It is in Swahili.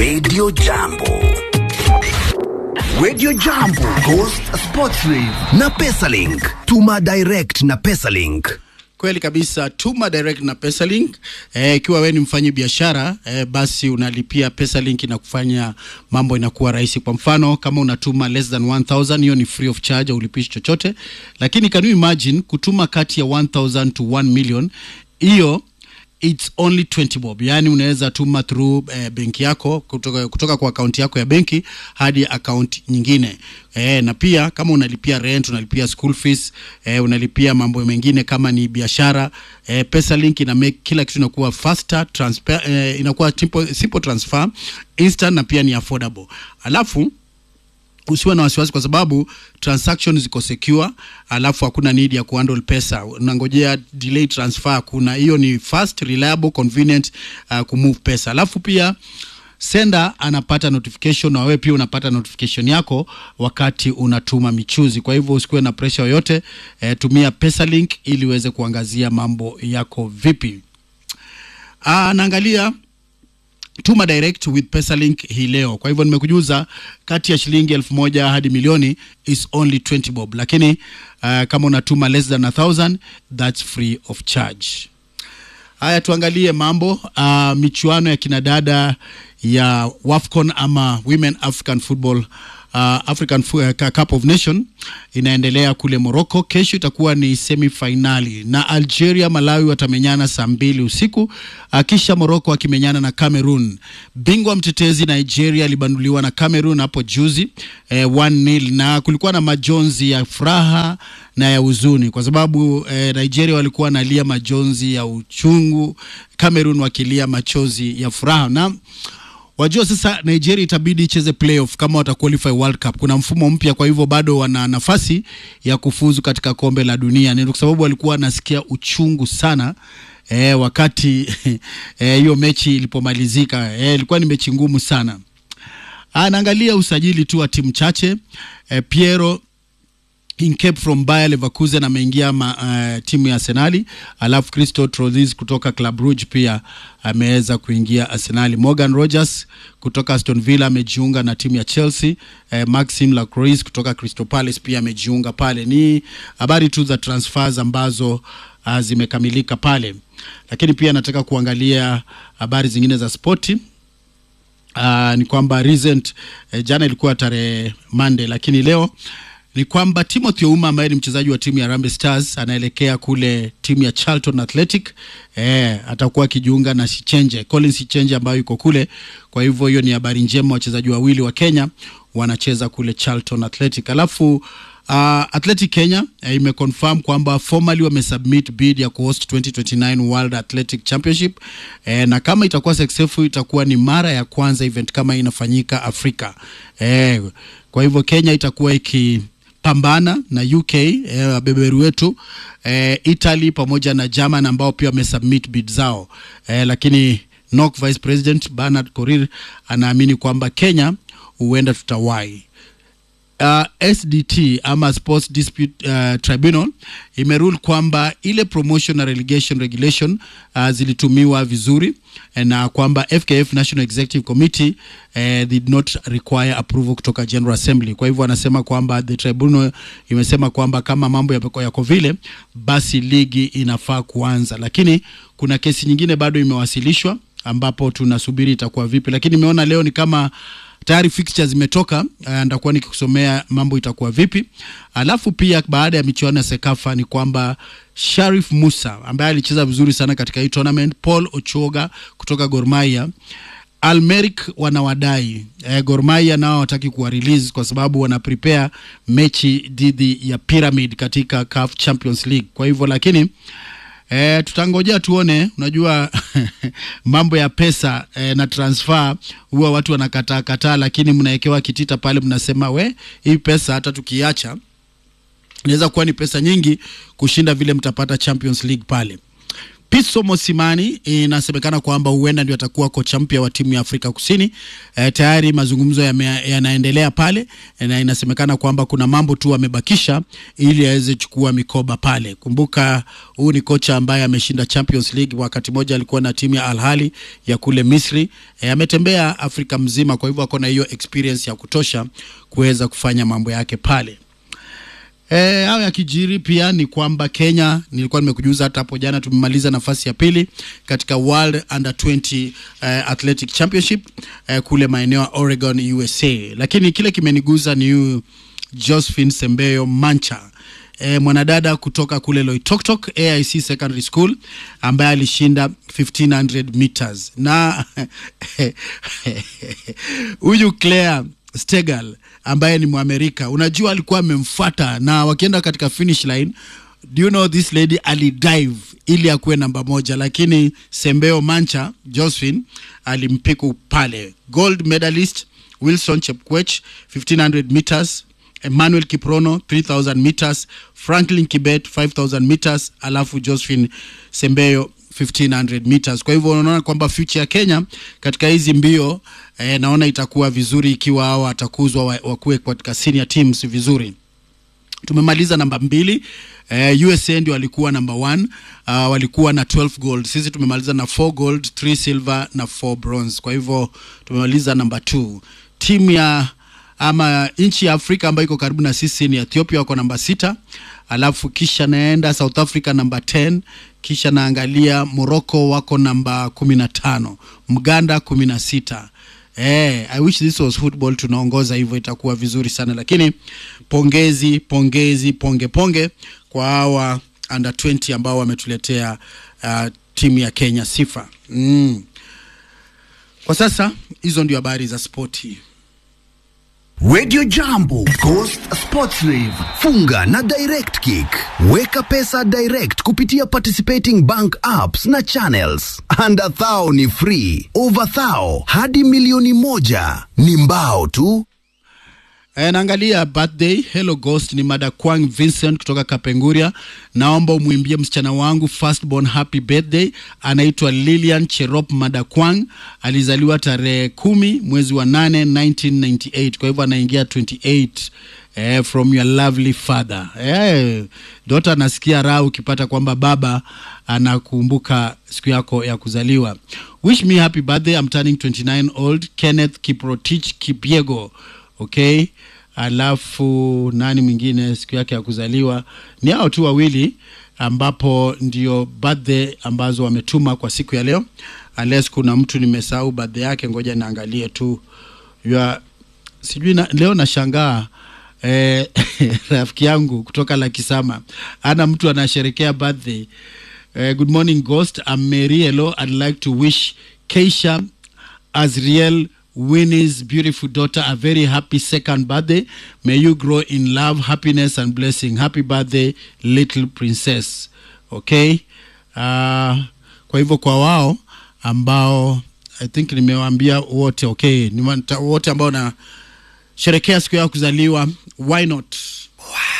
Radio Jambo. Radio Jambo, Ghost Sports Rave na Pesalink. Tuma direct na Pesalink. Kweli kabisa, tuma direct na Pesalink. Eh, ikiwa wewe ni mfanyi biashara eh, basi unalipia Pesalink na kufanya mambo inakuwa rahisi. Kwa mfano kama unatuma less than 1000 hiyo ni free of charge, ulipishi chochote. Lakini can you imagine kutuma kati ya 1000 to 1 million, hiyo it's only 20 bob yaani unaweza tuma through eh, benki yako kutoka, kutoka kwa akaunti yako ya benki hadi akaunti nyingine eh, na pia kama unalipia rent unalipia school fees eh, unalipia mambo mengine kama ni biashara eh, pesa link ina make kila kitu inakuwa faster transfer, eh, inakuwa simple, simple transfer instant na pia ni affordable alafu usiwe na wasiwasi kwa sababu transaction ziko secure, alafu hakuna need ya kuhandle pesa, unangojea delay transfer. Kuna hiyo ni fast, reliable, convenient uh, kumove pesa, alafu pia sender anapata notification na wewe pia unapata notification yako wakati unatuma michuzi. Kwa hivyo usikuwe na pressure yoyote eh, tumia Pesalink ili uweze kuangazia mambo yako vipi. Ah, naangalia tuma direct with pesalink hii leo kwa hivyo nimekujuza kati ya shilingi elfu moja hadi milioni is only 20 bob lakini uh, kama unatuma less than a thousand that's free of charge haya tuangalie mambo uh, michuano ya kinadada ya wafcon ama women african football uh, african Fu- uh, cup of nation inaendelea kule morocco kesho itakuwa ni semifinali na algeria malawi watamenyana saa mbili usiku uh, kisha morocco akimenyana na cameroon bingwa mtetezi nigeria alibanduliwa na cameroon hapo juzi eh, 1-0 na kulikuwa na majonzi ya furaha na ya huzuni kwa sababu eh, nigeria walikuwa nalia majonzi ya uchungu cameroon wakilia machozi ya furaha na wajua sasa nigeria itabidi icheze playoff kama wataqualify world cup kuna mfumo mpya kwa hivyo bado wana nafasi ya kufuzu katika kombe la dunia ni kwa sababu walikuwa wanasikia uchungu sana eh, wakati eh, hiyo mechi ilipomalizika eh, ilikuwa ni mechi ngumu sana anaangalia usajili tu wa timu chache eh, piero Inkep from Bayer Leverkusen ameingia ma, uh, timu ya Arsenali, alafu Christo Trozis kutoka Club Brugge pia ameweza kuingia Arsenali. Morgan Rogers kutoka Aston Villa amejiunga na timu ya Chelsea. Eh, Maxim Lacroix kutoka Crystal Palace pia amejiunga pale. Ni habari tu za transfers ambazo uh, zimekamilika pale, lakini pia nataka kuangalia habari zingine za spoti. Uh, ni kwamba recent eh, jana ilikuwa tarehe Monday, lakini leo ni kwamba Timothy Ouma ambaye ni mchezaji wa timu ya Harambee Stars anaelekea kule timu ya Charlton Athletic. Eh, atakuwa akijiunga na Sichenje, Collins Sichenje ambayo yuko kule. Kwa hivyo hiyo ni habari njema, wachezaji wawili wa Kenya wanacheza kule Charlton Athletic. Alafu uh, Athletic Kenya eh, imeconfirm kwamba formally wamesubmit bid ya kuhost 2029 World Athletic Championship eh, na kama itakuwa successful itakuwa ni mara ya kwanza event kama hii inafanyika Afrika. Eh, kwa hivyo Kenya itakuwa iki pambana na UK eh, wabeberu wetu eh, Italy pamoja na German ambao pia wamesubmit bid zao eh, lakini NOC Vice President Bernard Korir anaamini kwamba Kenya huenda tutawahi uh, SDT ama Sports Dispute uh, Tribunal imerule kwamba ile promotion na relegation regulation uh, zilitumiwa vizuri eh, na kwamba FKF National Executive Committee uh, did not require approval kutoka General Assembly. Kwa hivyo wanasema kwamba the tribunal imesema kwamba kama mambo yako yako vile, basi ligi inafaa kuanza, lakini kuna kesi nyingine bado imewasilishwa ambapo tunasubiri itakuwa vipi, lakini nimeona leo ni kama tayari fixtures zimetoka uh, ndakuwa nikikusomea mambo itakuwa vipi alafu pia baada ya michuano ya sekafa ni kwamba sharif musa ambaye alicheza vizuri sana katika hii tournament paul ochoga kutoka gormaia almeric wanawadai eh, gormaia nao wataki kuwa release kwa sababu wana prepare mechi dhidi ya pyramid katika CAF champions league kwa hivyo lakini E, tutangojea tuone. Unajua mambo ya pesa e, na transfer huwa watu wanakataa kataa, lakini mnawekewa kitita pale, mnasema we, hii pesa hata tukiacha inaweza kuwa ni pesa nyingi kushinda vile mtapata Champions League pale. Pitso Mosimani inasemekana kwamba huenda ndio atakuwa kocha mpya wa timu ya Afrika Kusini. E, tayari mazungumzo yame- yanaendelea pale e, na inasemekana kwamba kuna mambo tu amebakisha ili aweze chukua mikoba pale. Kumbuka huu ni kocha ambaye ameshinda Champions League, wakati mmoja alikuwa na timu ya Al Ahly ya kule Misri. E, ametembea Afrika mzima, kwa hivyo ako na hiyo experience ya kutosha kuweza kufanya mambo yake pale. E, hao yakijiri pia ni kwamba Kenya, nilikuwa nimekujuza hata hapo jana, tumemaliza nafasi ya pili katika World Under 20 uh, Athletic Championship uh, kule maeneo ya Oregon, USA. Lakini kile kimeniguza ni huyu Josephine Sembeyo Mancha e, mwanadada kutoka kule Loitoktok AIC Secondary School ambaye alishinda 1500 meters na huyu Claire Stegal ambaye ni Mwamerika, unajua alikuwa amemfuata na wakienda katika finish line do you know this lady alidive ili akuwe namba moja, lakini Sembeo Mancha Josephine alimpiku pale. Gold medalist Wilson Chepkwech 1500 meters Emmanuel Kiprono 3000 meters, Franklin Kibet 5000 meters, alafu Josephine Sembeyo 1500 meters. Kwa hivyo unaona kwamba future ya Kenya katika hizi mbio eh, naona itakuwa vizuri ikiwa hao watakuzwa wa- wakuwe katika senior teams vizuri tumemaliza namba mbili eh, USA ndio walikuwa namba one uh, walikuwa na 12 gold sisi tumemaliza na 4 gold 3 silver na 4 bronze kwa hivyo tumemaliza namba 2 timu ya ama nchi ya Afrika ambayo iko karibu na sisi ni Ethiopia wako namba sita alafu kisha naenda South Africa namba 10 kisha naangalia Morocco wako namba kumi na tano Mganda kumi na sita Eh, I wish this was football tunaongoza hivyo itakuwa vizuri sana lakini pongezi pongezi ponge ponge kwa hawa under 20 ambao wametuletea uh, timu ya Kenya sifa mm. Kwa sasa hizo ndio habari za spoti. Radio Jambo, Coast Sports Live. Funga na Direct Kick. Weka pesa direct kupitia participating bank apps na channels. Under thou ni free. Over thou hadi milioni moja ni mbao tu. E, naangalia birthday hello ghost ni madakwang vincent kutoka kapenguria naomba umwimbie msichana wangu firstborn happy birthday anaitwa lilian cherop madakwang alizaliwa tarehe kumi mwezi wa nane 1998 kwa hivyo anaingia 28 eh, from your lovely father eh, dota anasikia raha ukipata kwamba baba anakumbuka siku yako ya kuzaliwa wish me happy birthday I'm turning 29 old kenneth kiprotich kipiego okay alafu nani mwingine siku yake ya kuzaliwa ni hao tu wawili ambapo ndio birthday ambazo wametuma kwa siku ya leo unless kuna mtu nimesahau birthday yake ngoja niangalie tu ya sijui na, leo nashangaa eh, rafiki yangu kutoka Lakisama ana mtu anasherekea birthday eh, good morning ghost I'm Mary Elo I'd like to wish Keisha Azriel Winnie's beautiful daughter a very happy second birthday. May you grow in love, happiness and blessing. Happy birthday little princess. Okay? Uh, kwa hivyo kwa wao ambao I think nimewaambia wote okay, ni wote ambao na sherekea siku yao kuzaliwa, why not?